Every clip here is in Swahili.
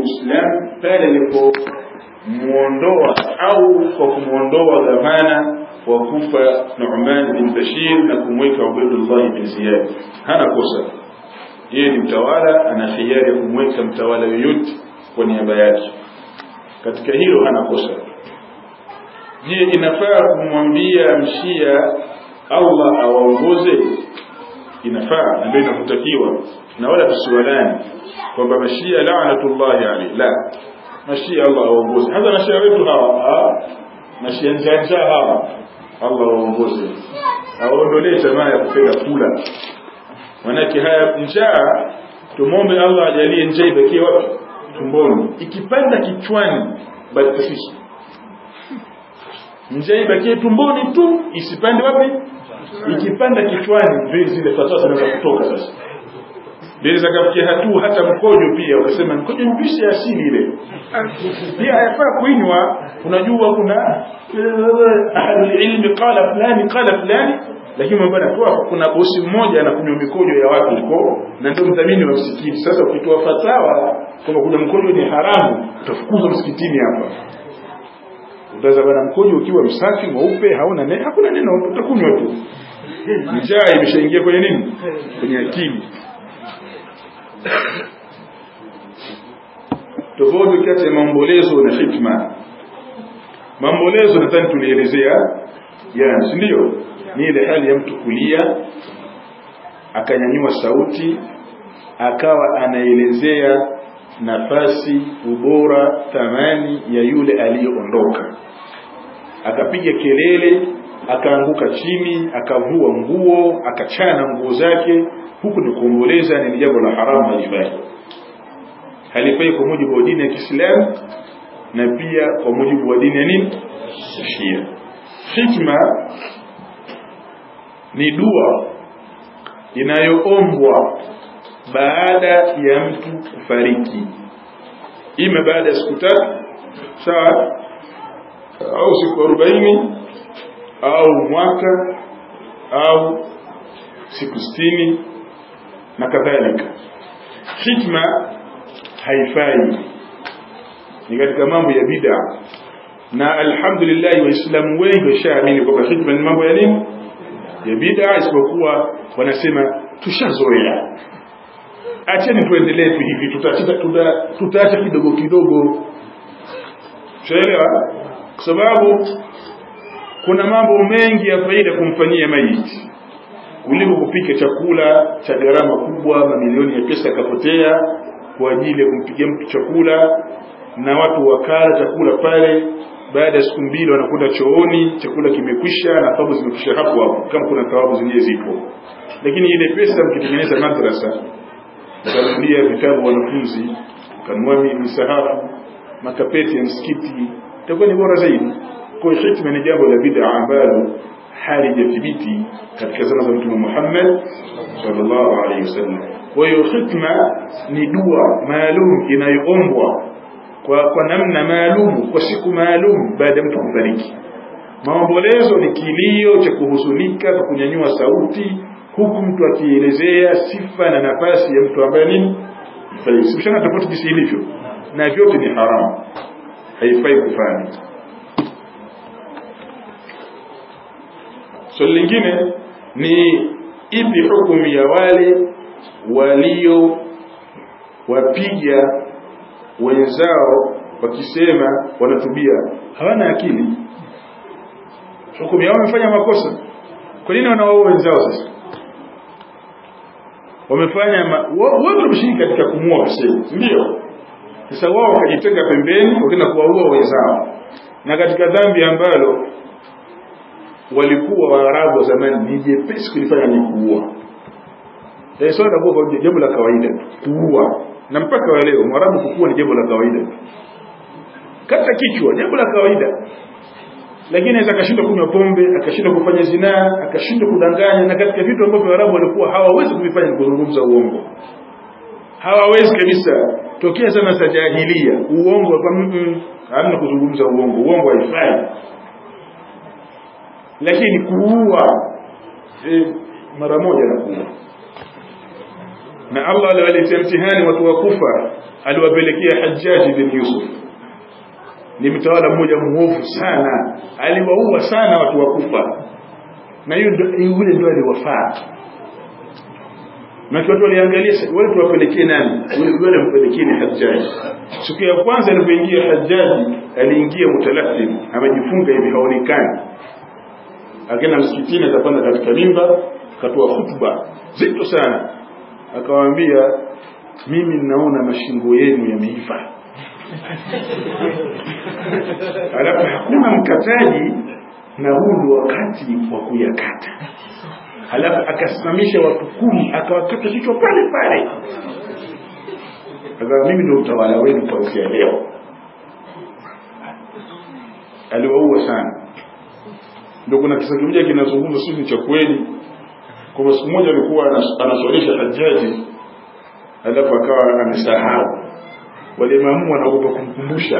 Uislamu pale alipomuondoa au kwa kumuondoa gavana wa Kufa Nu'man bin Bashir na kumweka Ubaydullah bin Ziyad hana kosa yeye ni mtawala ana hiari ya kumweka mtawala yoyote kwa niaba yake katika hilo hana kosa je inafaa kumwambia mshia Allah awaongoze inafaa na ndio inakutakiwa na wala tusiwalani kwamba mashia laanatullahi alayhi la mashia Allah awaongoze hata mashia wetu hawa mashia njanja hawa Allah awaongoze awaondolee tamaa ya kupenda kula manake haya njaa tumombe Allah ajalie njaa ibakie wapi tumboni ikipanda kichwani basi tafishi njaa ibakie tumboni tu isipande wapi ikipanda kichwani ndio zile fatwa zinaweza kutoka sasa ndio zakafikia hatua hata mkojo pia ukasema mkojo ni juisi ya asili ile pia hayafaa kuinywa unajua kuna ahlul ilmi qala fulani qala fulani lakini mambo yanatoa kuna bosi mmoja anakunywa mikojo ya watu huko na ndio mdhamini wa msikiti sasa ukitoa fatawa kwamba kuna mkojo ni haramu utafukuzwa msikitini hapa utaza bana mkojo ukiwa msafi mweupe hauna neno hakuna neno utakunywa tu njaa imeshaingia kwenye nini kwenye akili tofauti kati ya maombolezo na hikma maombolezo nadhani tulielezea jana si ndio ni ile hali ya mtu kulia akanyanyua sauti akawa anaelezea nafasi ubora thamani ya yule aliyeondoka akapiga kelele akaanguka chini akavua nguo akachana nguo zake huku ni kuomboleza ni jambo la haramu halifai halifai kwa mujibu wa dini ya Kiislamu na pia kwa mujibu wa dini ya nini Shia hikma ni dua inayoombwa baada ya mtu kufariki ima baada ya siku tatu sawa au siku arobaini au mwaka au siku sitini na kadhalika hikma haifai ni katika mambo ya bid'a na alhamdulillah waislamu wengi washaamini kwamba hikma ni mambo ya nini ya bid'a isipokuwa wanasema tushazoea acheni tuendelee tu hivi tutaacha tuta, tuta kidogo kidogo tuelewa kwa sababu kuna mambo mengi ya faida kumfanyia maiti kuliko kupika chakula cha gharama kubwa mamilioni ya pesa yakapotea kwa ajili ya kumpigia mtu chakula na watu wakala chakula pale baada ya siku mbili wanakwenda chooni chakula kimekwisha na thawabu zimekwisha hapo hapo kama kuna thawabu zingine zipo lakini ile pesa mkitengeneza madrasa mkanunulia vitabu wanafunzi mkanunua misahafu makapeti ya msikiti itakuwa ni bora zaidi kwa hiyo hikma ni jambo la bid'a ambalo halijathibiti katika zama za Mtume Muhammad sallallahu alaihi wasallam. Kwa hiyo hikma ni dua maalum inayoombwa kwa, kwa namna maalum kwa siku maalum baada ya mtu kufariki. Maombolezo ni kilio cha kuhuzunika kwa kunyanyua sauti huku mtu akielezea sifa na nafasi ya mtu ambaye nini fariki. Mshana tofauti jinsi ilivyo, na vyote ni haramu, haifai kufanya. swali so, lingine ni ipi hukumu ya wale walio wapiga wenzao wakisema wanatubia hawana akili hukumu yao wamefanya makosa kwa nini wanawaua wenzao sasa wamefanya wote wameshiriki katika kumua Hussein ndio sasa wao wakajitenga pembeni wakaenda kuwaua wenzao na katika dhambi ambalo walikuwa waarabu wa zamani ni jepesi kulifanya ni kuua eh swala la kuua jambo la kawaida kuua na mpaka wa leo mwarabu kukua ni jambo la kawaida kata kichwa jambo la kawaida lakini anaweza akashindwa kunywa pombe akashindwa kufanya zinaa akashindwa kudanganya na katika vitu ambavyo waarabu walikuwa hawawezi kuvifanya ni kuzungumza uongo hawawezi kabisa tokea zama za jahilia uongo kwa mtu hamna kuzungumza uongo uongo haifai lakini kuua e, mara moja na kuua na Allah aliwaletea mtihani watu wa Kufa aliwapelekea Hajjaji bin Yusuf ni mtawala mmoja mwovu sana aliwaua sana watu wa Kufa na hiyo yule ndio aliwafaa na watu waliangalia wale tuwapelekee nani yule mpelekee ni Hajjaji siku ya kwanza alipoingia Hajjaji aliingia mutalaffim amejifunga hivi haonekani akaenda msikitini akapanda katika mimba akatoa hutuba zito sana akawaambia mimi ninaona mashingo yenu yameiva alafu hakuna mkataji na huu ndio wakati wa kuyakata alafu akasimamisha watu kumi akawakata kichwa pale pale akawa mimi ndio utawala wenu kuanzia leo aliwaua sana ndio kuna kisa kimoja kinazungumza sisi cha kweli kwamba siku moja alikuwa anaswalisha Hajjaji alafu akawa amesahau wale maamu wanaogopa kumkumbusha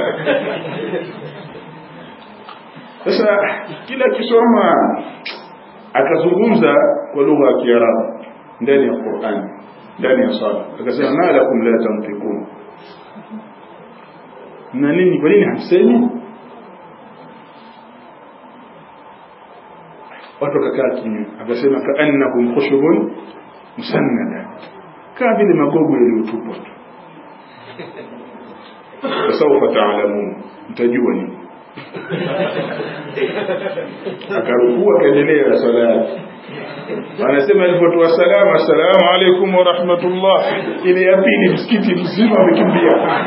sasa kila kisoma akazungumza kwa lugha ya Kiarabu ndani ya Qur'an ndani ya sala akasema ma lakum la tantiqun na nini kwa nini hamsemi watu wakakaa kimya akasema kaannahum khushubun musannada kama vile magogo yaliyotupwa tu fasawfa taalamun mtajua nini akarukua akaendelea na swala yake anasema alipotoa salamu assalamu alaikum wa rahmatullah ile ya pili msikiti mzima amekimbia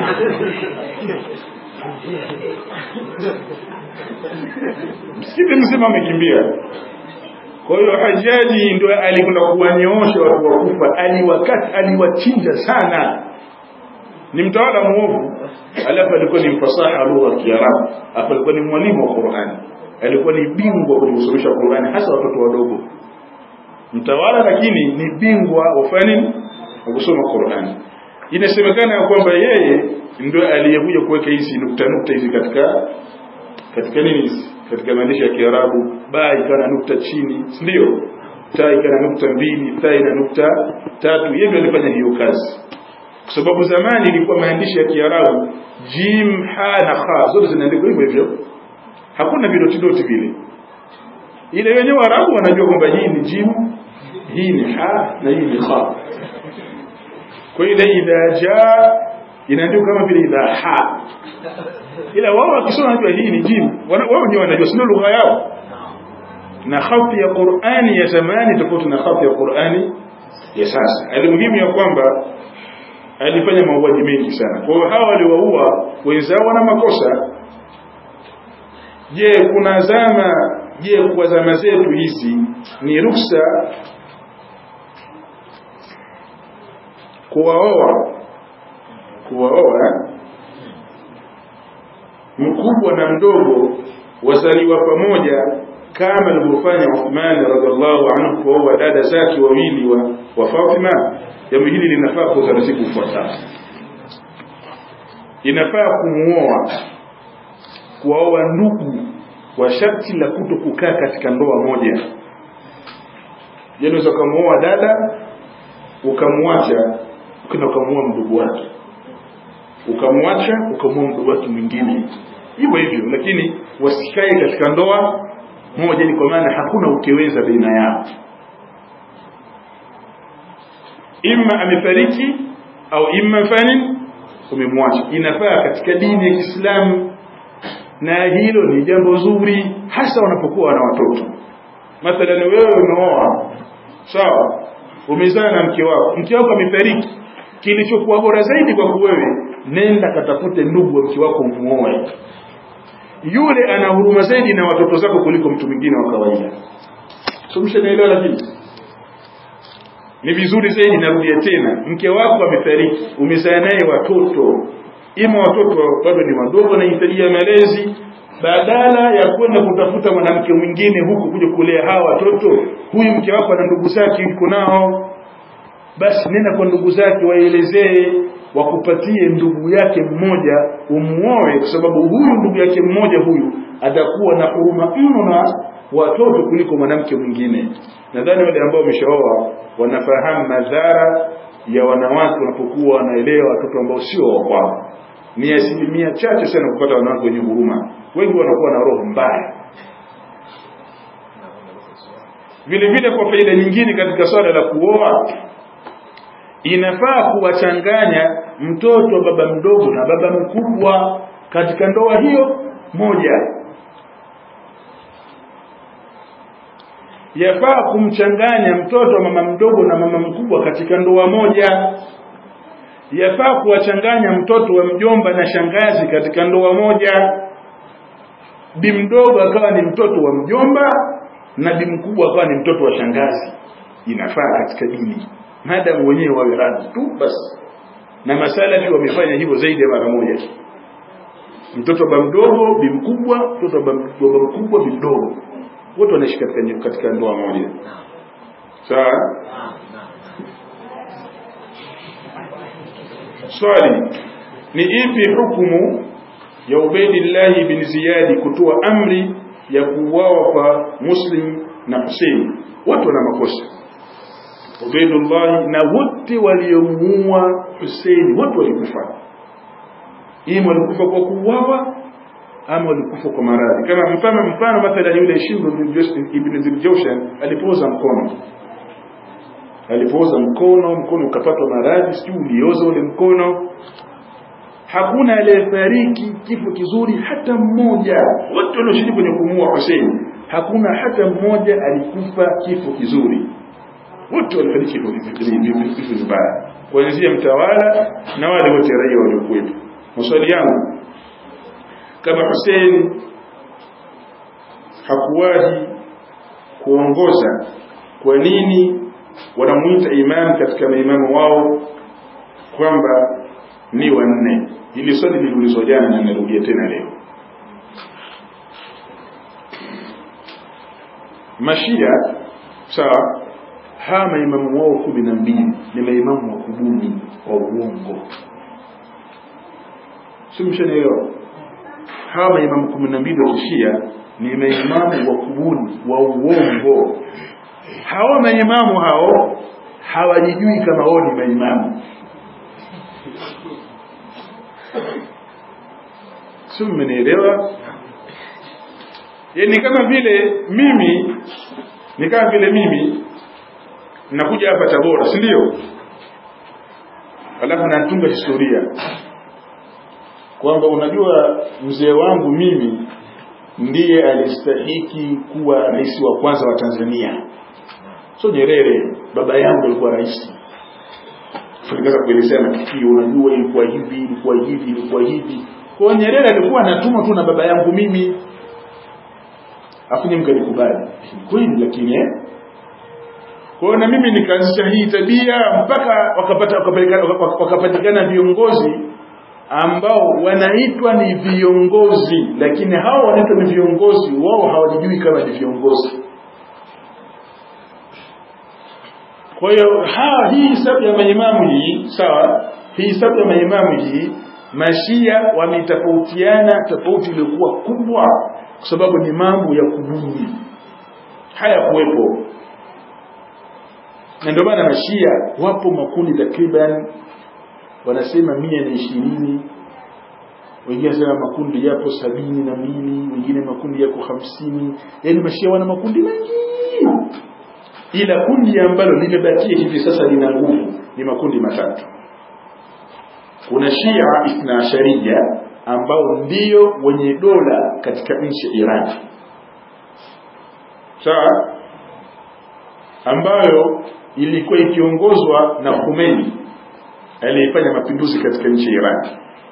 msikiti mzima amekimbia kwa hiyo hajaji ndio alikwenda kuwanyoosha watu wa kufa aliwakati aliwachinja sana ni mtawala muovu alafu alikuwa ni mfasaha lugha ya Kiarabu alafu alikuwa ni mwalimu wa Qur'ani alikuwa ni bingwa kwenye kusomesha Qur'ani hasa watoto wadogo mtawala lakini ni bingwa wa fani wa kusoma Qur'ani inasemekana ya kwamba yeye ndio aliyekuja kuweka hizi nukta nukta hizi katika katika nini hizi katika maandishi ya Kiarabu ba ikawa na nukta chini ndio ta ikawa na nukta mbili ta ina nukta tatu yeye ndio alifanya hiyo kazi kwa sababu zamani ilikuwa maandishi ya Kiarabu jim ha na kha zote zinaandikwa hivyo hivyo hakuna vidoti doti vile ile wenyewe Waarabu wanajua kwamba hii ni jim hii ni ha na hii ni kha kwa ile idha jaa inaandikwa kama vile idha ha ila wao wakisoma wanajua hii ni jim wao wenyewe wanajua sio lugha yao na khati ya Qur'ani ya zamani tofauti na khati ya Qur'ani ya sasa alimuhimu ya kwamba alifanya mauaji mengi sana kwa hiyo hawa waliwaua wenzao wana makosa je kuna zama je kwa zama zetu hizi ni ruksa kuwaoa kuwaoa mkubwa na mdogo wazaliwa pamoja kama alivyofanya Uthman radhiallahu anhu kuoa dada zake wawili wa, wa Fatima jambo hili linafaa kwa utaratibu ufuatao inafaa kumuoa kuwaoa ndugu kwa sharti la kuto kukaa katika ndoa moja unaweza ukamuoa dada ukamwacha ukenda ukamuoa mdogo wake ukamwacha ukamuoa mdogo wake mwingine hivyo hivyo lakini wasikae katika ndoa moja ni kwa maana hakuna ukiweza baina yao imma amefariki au imma fani umemwacha inafaa katika dini ya Kiislamu na hilo ni jambo zuri hasa wanapokuwa na watoto mathalan wewe umeoa sawa umezaa na mke wako mke wako amefariki kilichokuwa bora zaidi kwako wewe nenda katafute ndugu wa mke wako umuoe yule ana huruma zaidi na watoto zako kuliko mtu mwingine wa kawaida tumshanaelewa lakini ni vizuri zaidi narudia tena mke wako amefariki umezaa naye watoto ima watoto bado ni wadogo wanahitajia malezi badala ya kwenda kutafuta mwanamke mwingine huku kuja kulea hawa watoto huyu mke wako ana ndugu zake yuko nao basi nenda kwa ndugu zake waelezee wakupatie ndugu yake mmoja umuoe kwa sababu huyu ndugu yake mmoja huyu atakuwa na huruma mno na watoto kuliko mwanamke mwingine nadhani wale ambao wameshaoa wanafahamu madhara ya wanawake wanapokuwa wanaelewa watoto ambao sio wa kwao ni asilimia chache sana kupata wanawake wenye huruma wengi wanakuwa na roho mbaya vile vile kwa faida nyingine katika swala la kuoa inafaa kuwachanganya mtoto wa baba mdogo na baba mkubwa katika ndoa hiyo moja yafaa kumchanganya mtoto wa mama mdogo na mama mkubwa katika ndoa moja yafaa kuwachanganya mtoto wa mjomba na shangazi katika ndoa moja bi mdogo akawa ni mtoto wa mjomba na bi mkubwa akawa ni mtoto wa shangazi inafaa katika dini madamu wenyewe wawe radhi tu basi na masalafi wamefanya hivyo zaidi ya mara moja mtoto wa mdogo bi mkubwa mtoto wa baba mkubwa bi mdogo wote wanaishi katika katika ndoa moja sawa swali ni ipi hukumu ya Ubaidillah bin Ziyadi kutoa amri ya kuuawa kwa Muslim na Hussein wote wana makosa Ubaidullah na wote waliomuua Hussein wote walikufa ima walikufa kwa kuuawa ama walikufa kwa maradhi kama mfano mfano mathalan yule Shimr ibn Ziljawshan alipooza mkono alipooza mkono mkono ukapatwa maradhi sijui ulioza ule mkono hakuna aliyefariki kifo kizuri hata mmoja wote walioshiriki kwenye kumuua Hussein hakuna hata mmoja alikufa kifo kizuri wote walifariki vifo vibaya kuanzia mtawala na wale wote raia waliokuwepo maswali yangu kama Hussein hakuwahi kuongoza kwa nini wanamuita imam katika maimamu wao kwamba ni wanne hili swali liliulizwa jana na narudia tena leo mashia sawa hawa maimamu wao kumi na mbili ni maimamu wa kubuni wa uongo si mshanielewa hawa maimamu kumi na mbili wa kishia ni maimamu wa kubuni wa uongo hawa maimamu hao hawajijui kama wao ni maimamu si mmenielewa yani kama vile mimi ni kama vile mimi nakuja hapa Tabora si ndio alafu natunga historia kwamba unajua mzee wangu mimi ndiye alistahiki kuwa rais wa kwanza wa Tanzania so Nyerere baba yangu alikuwa rais nikaanza kuelezea matukio unajua ilikuwa hivi ilikuwa hivi ilikuwa hivi kwa Nyerere alikuwa anatumwa tu na baba yangu mimi afu nyinyi mkanikubali kweli lakini eh kwa na mimi nikaanzisha hii tabia mpaka wakapata wakapatikana viongozi ambao wanaitwa ni viongozi lakini hao wanaitwa ni viongozi wao hawajijui kama ni viongozi kwa hiyo hii hisabu ya maimamu hii sawa hii hisabu ya maimamu hii mashia wametofautiana tofauti iliyokuwa kubwa kwa sababu ni mambo ya kubuni haya kuwepo na ndio maana mashia wapo makundi takriban wanasema mia na ishirini wengine wanasema makundi yapo sabini na mbili wengine makundi yako hamsini yaani mashia wana makundi mengi ila kundi ambalo limebakia hivi sasa lina nguvu ni makundi matatu kuna shia ithna asharia ambao ndio wenye dola katika nchi ya Iran sawa ambayo ilikuwa ikiongozwa na Khomeini aliyefanya mapinduzi katika nchi ya Iran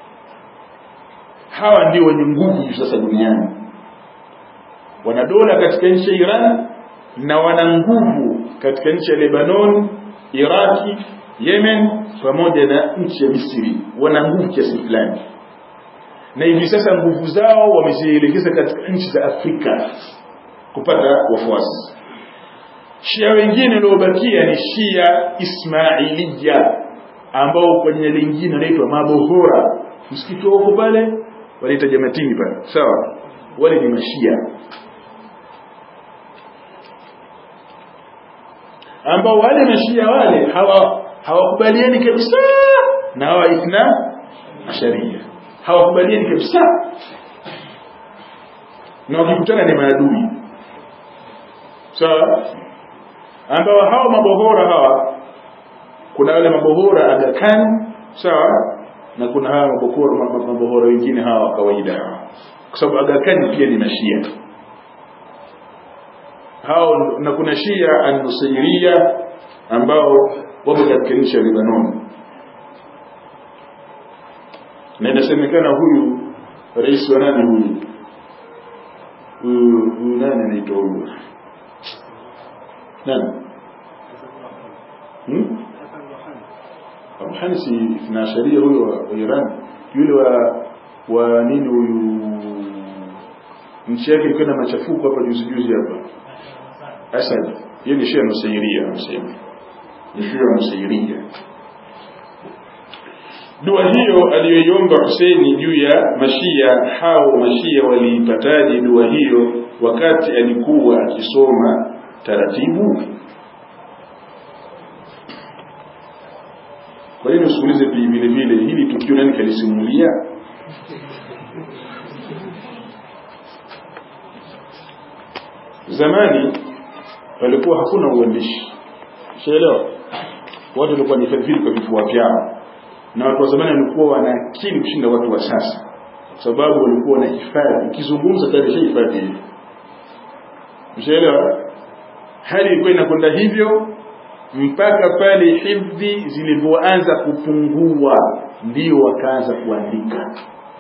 hawa ndio wenye nguvu hivi sasa duniani wana dola katika nchi ya Iran na wana nguvu katika nchi ya Lebanon Iraki Yemen pamoja na nchi ya Misri wana nguvu kiasi fulani na hivi sasa nguvu zao wamezielekeza katika nchi za Afrika kupata wafuasi Shia wengine waliobakia ni Shia Ismailiya ambao kwa jina lingine wanaitwa Mabohora msikiti wako pale wanaita Jamatini pale sawa wale ni mashia ambao wale mashia wale hawa hawakubaliani kabisa na hawa ithna asharia hawakubaliani kabisa na wakikutana ni maadui sawa ambao hawa mabohora hawa kuna wale mabohora Aga Khan sawa na kuna hawa mabohora mabohora wengine hawa kawaida hawa kwa sababu Aga Khan pia ni mashia hao na kuna Shia an-Nusayriya ambao wapo katika nchi ya Lebanon na inasemekana huyu rais wa nani huyu huyu huyu nani anaitwa huyu nani hmm? Rouhani si na sharia huyo wa Iran yule wa wa nini huyu nchi yake ilikuwa na machafuko hapa juzi juzi hapa Asad yeye ni Shia Nusairia anasema ni Shia Nusairia dua hiyo aliyoiomba Huseini juu ya mashia hao mashia waliipataje dua hiyo wakati alikuwa akisoma taratibu kwa hiyo usiulize vile vile hili tukio nani kalisimulia zamani palikuwa hakuna uandishi shaelewa watu walikuwa ni vile kwa vifua vyao na watu wa zamani walikuwa wana akili kushinda watu wa sasa kwa sababu walikuwa wana hifadhi ikizungumza tayari hifadhi hivi mshaelewa hali ilikuwa inakwenda hivyo mpaka pale hifdhi zilivyoanza kupungua ndio wakaanza kuandika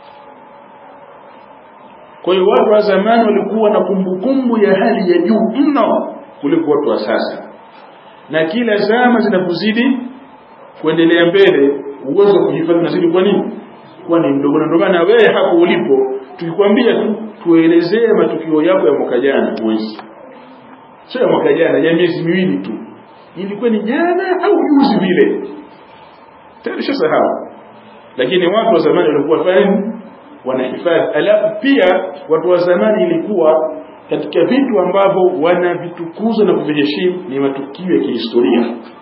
kwa hiyo watu wa zamani walikuwa na kumbukumbu ya hali ya juu mno kuliko watu wa sasa na kila zama zinapozidi kuendelea mbele uwezo wa kuhifadhi unazidi kwa nini kuwa ni mdogo na ndio maana wewe hapo ulipo tukikwambia tu tuelezee matukio yako ya mwaka jana huwezi sio ya mwaka jana ya miezi miwili tu ilikuwa ni jana au juzi vile tayari shasahau lakini watu wa zamani walikuwa fani wanahifadhi alafu pia watu wa zamani ilikuwa katika vitu ambavyo wanavitukuza na kuviheshimu ni matukio ya kihistoria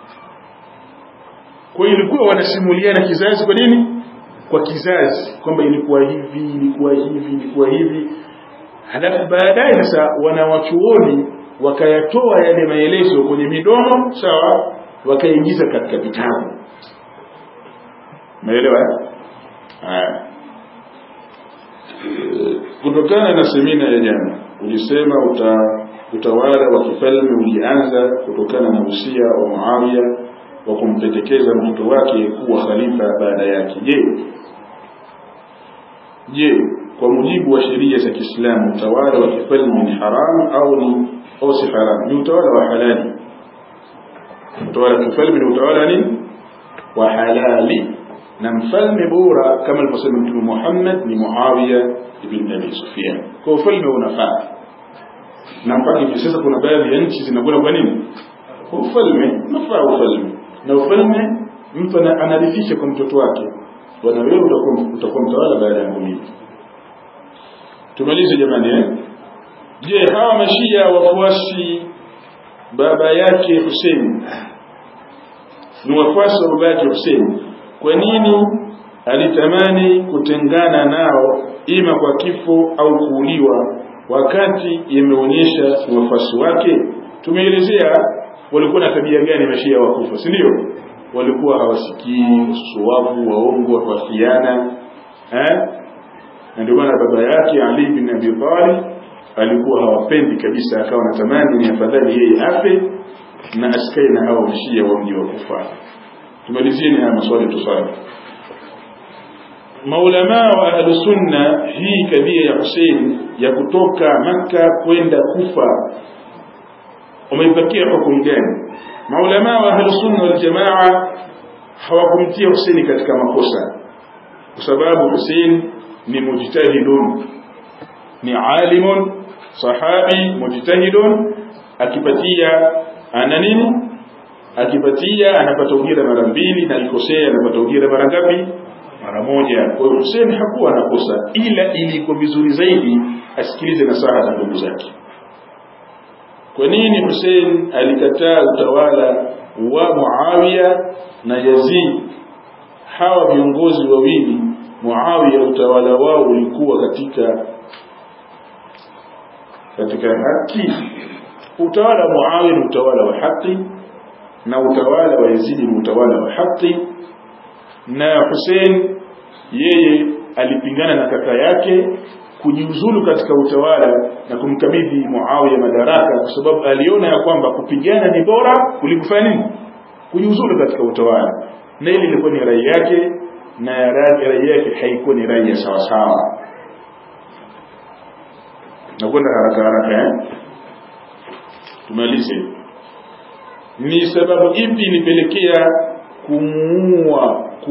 kwa hiyo ilikuwa wanasimuliana kizazi kwa nini kwa kizazi kwamba ilikuwa hivi ilikuwa hivi ilikuwa hivi halafu baadaye sasa wanawachuoni wakayatoa yale maelezo kwenye midomo sawa wakaingiza katika vitabu umeelewa haya kutokana na semina ya jana ulisema uta, utawala wa kifalme ulianza kutokana na usia wa Muawiya wa kumpendekeza mtoto wake kuwa khalifa baada yake je je kwa mujibu wa sheria za Kiislamu utawala wa kifalme ni haramu au ni au si haramu ni utawala wa halali utawala wa kifalme ni utawala nini wa halali na mfalme bora kama alivyosema mtume Muhammad ni Muawiya ibn Abi Sufyan kwa ufalme unafaa na mpaka hivi sasa kuna baadhi ya nchi zinakwenda kwa nini kwa ufalme unafaa ufalme na ufalme mtu anarithisha kwa mtoto wake bwana wewe utakuwa utakuwa mtawala baada ya mimi tumalize jamani eh je hawa mashia wafuasi baba yake Hussein ni wafuasi wa baba yake Hussein kwa nini alitamani kutengana nao ima kwa kifo au kuuliwa wakati yameonyesha ni wafuasi wake tumeelezea walikuwa na tabia gani mashia wakufa si ndio walikuwa hawasikii suwavu waongo wafiana eh na ndio maana baba yake Ali bin Abi Talib alikuwa hawapendi kabisa akawa anatamani ni afadhali yeye afe na asikae na hao mashia wa mji wa Kufa tumalizieni haya maswali tusali maulama wa ahlu sunna hii kadhia ya Hussein ya kutoka Makka kwenda Kufa umeipatia hukumu gani maulama wa ahlu sunna wal jamaa hawakumtia Hussein katika makosa kwa sababu Hussein ni mujtahidun ni alimun sahabi mujtahidun akipatia ana nini akipatia anapata ujira mara mbili na alikosea anapata ujira mara ngapi mara moja kwa hiyo Hussein hakuwa anakosa ila ilikuwa vizuri zaidi asikilize nasaha za ndugu zake kwa nini Hussein alikataa utawala wa Muawiya na Yazid hawa viongozi wawili Muawiya utawala wao ulikuwa katika katika haki utawala wa Muawiya ni utawala wa haki na utawala wa Yazid ni utawala wa haki na Hussein yeye alipingana na kaka yake kujiuzulu katika utawala na kumkabidhi Muawiya madaraka kwa sababu aliona ya kwamba kupigana ni bora kuliko kufanya nini kujiuzulu katika utawala na ile ilikuwa ni rai yake na rai yake haikuwa ni rai ya sawa sawa nakwenda haraka haraka eh tumalize ni sababu ipi ilipelekea kumuua ku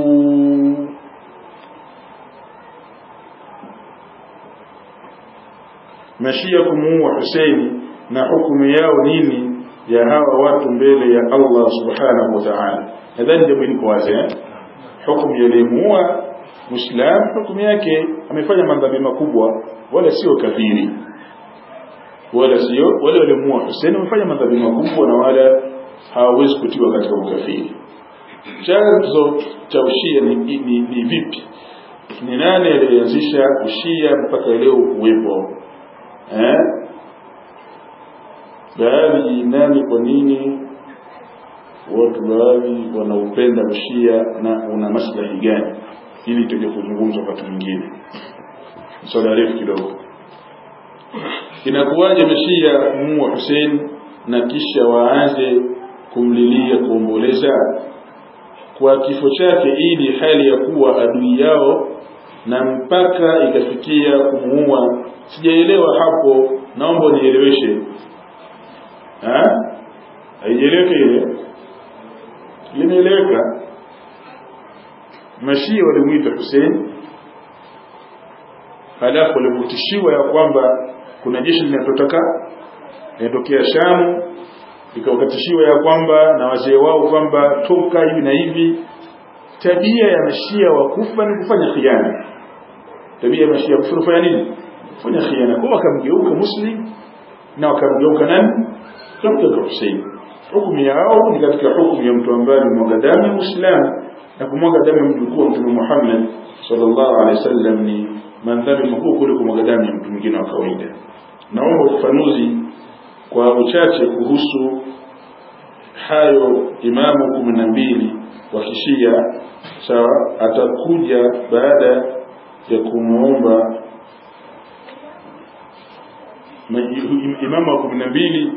mashia kumuua Husaini na hukumu yao nini ya hawa watu mbele ya Allah subhanahu wa ta'ala nadhani jambo liko wazi eh hukumu yalimuua muislam hukumu yake amefanya madhambi makubwa wala sio kafiri wala sio wale walimuua Hussein wamefanya madhambi makubwa na wala hawawezi kutiwa katika ukafiri chanzo cha ushia ni, ni, ni, ni vipi ni nani aliyeanzisha ushia mpaka leo kuwepo eh baadhi nani kwa nini watu baadhi wanaupenda ushia na una maslahi gani ili tuje kuzungumza wakati mwingine swala refu kidogo inakuwaje mashia muua Hussein na kisha waanze kumlilia kuomboleza kwa kifo chake ili hali ya kuwa adui yao na mpaka ikafikia kumuua sijaelewa hapo naomba nieleweshe haieleweke ile limeeleweka mashia walimuita Hussein halafu walipotishiwa ya kwamba kuna jeshi linatotoka linatokea Shamu ikawakatishiwa ya kwamba na wazee wao kwamba toka hivi na hivi tabia ya mashia wa kufa ni kufanya khiana tabia ya mashia kufa kufanya nini kufanya khiana kwa wakamgeuka muslim na wakamgeuka nani wakamgeuka Hussein hukumu yao ni katika hukumu ya mtu ambaye ni mwaga damu ya Muislamu na kumwaga damu ya mjukuu wa Mtume Muhammad sallallahu alaihi wasallam ni mandhari makuu kuliko kumwaga damu ya mtu mwingine wa kawaida. Naomba ufafanuzi kwa uchache kuhusu hayo imamu kumi na mbili wa kishia sawa, atakuja baada ya kumwomba imamu wa kumi na mbili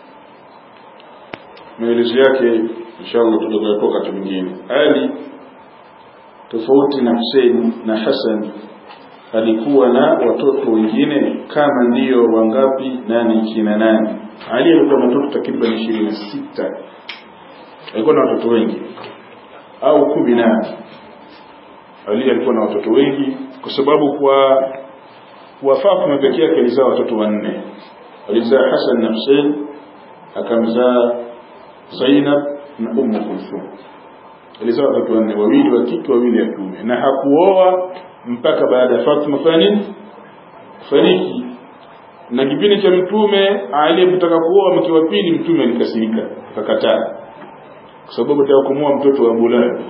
maelezo yake inshallah tutakayotoka wakati mwingine ali tofauti na Hussein na Hassan alikuwa na watoto wengine kama ndiyo wangapi nani kina nani Ali alikuwa na watoto takriban ishirini na sita alikuwa na watoto wengi au kumi na Ali alikuwa na watoto wengi kwa sababu kwa kwa Fatima pekee yake alizaa watoto wanne alizaa Hassan na Hussein akamzaa Zainab na Ummu Kulthum alizaa watoto wanne wawili wa kike wawili wa kiume na hakuoa mpaka baada ya Fatima fani fariki na kipindi cha mtume Ali alipotaka kuoa mke wa pili mtume alikasirika akakataa kwa sababu ataka kumuoa mtoto wa Abu Lahab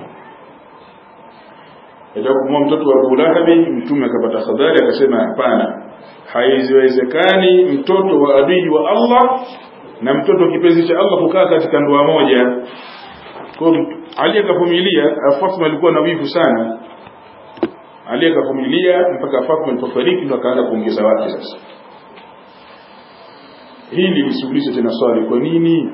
ataka kumuoa mtoto wa Abu Lahab mtume akapata habari akasema hapana haiwezekani mtoto wa adui wa Allah na mtoto kipenzi cha Allah kukaa katika ndoa moja kwa Ali akavumilia Fatima alikuwa na wivu sana Ali akavumilia mpaka Fatima alipofariki ndo akaanza kuongeza wake sasa hili lisuluhishe tena swali kwa nini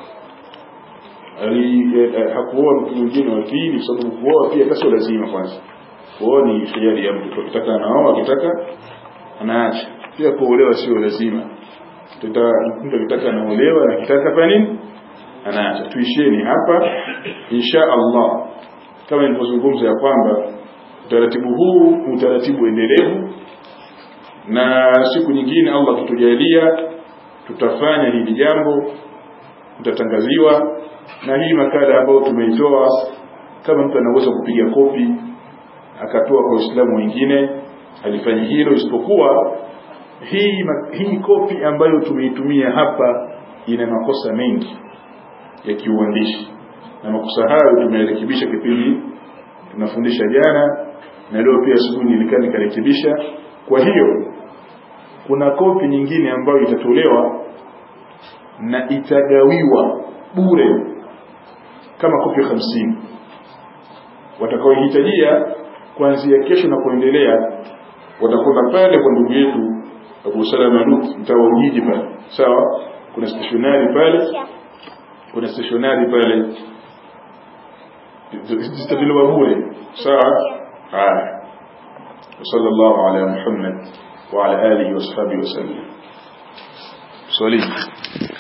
ali eh, hakuoa mtu mwingine wa pili kwa sababu kuoa pia hata sio lazima kwanza kuoa ni hiari ya mtu akitaka anaoa akitaka anaacha pia kuolewa sio lazima tuta mtu akitaka anaolewa na akitaka fanya nini anaacha tuisheni hapa insha Allah kama nilivyozungumza ya kwamba utaratibu huu utaratibu endelevu na siku nyingine Allah kutujalia tutafanya hili jambo tutatangaziwa na hii makala ambayo tumeitoa kama mtu anaweza kupiga kopi akatoa kwa Uislamu wengine alifanya hilo isipokuwa hii hii kopi ambayo tumeitumia hapa ina makosa mengi ya kiuandishi na makosa hayo tumerekebisha kipindi tunafundisha jana na leo pia asubuhi nilikaa nikarekebisha kwa hiyo kuna kopi nyingine ambayo itatolewa na itagawiwa bure kama kopi hamsini watakaohitajia kuanzia kesho na kuendelea watakwenda pale kwa ndugu yetu Abu Salama Lut mtaa wa Ujiji pale sawa kuna stationari pale kuna stationari pale zitatolewa bure sawa haya وصلى الله على محمد وعلى آله وصحبه وسلم صليم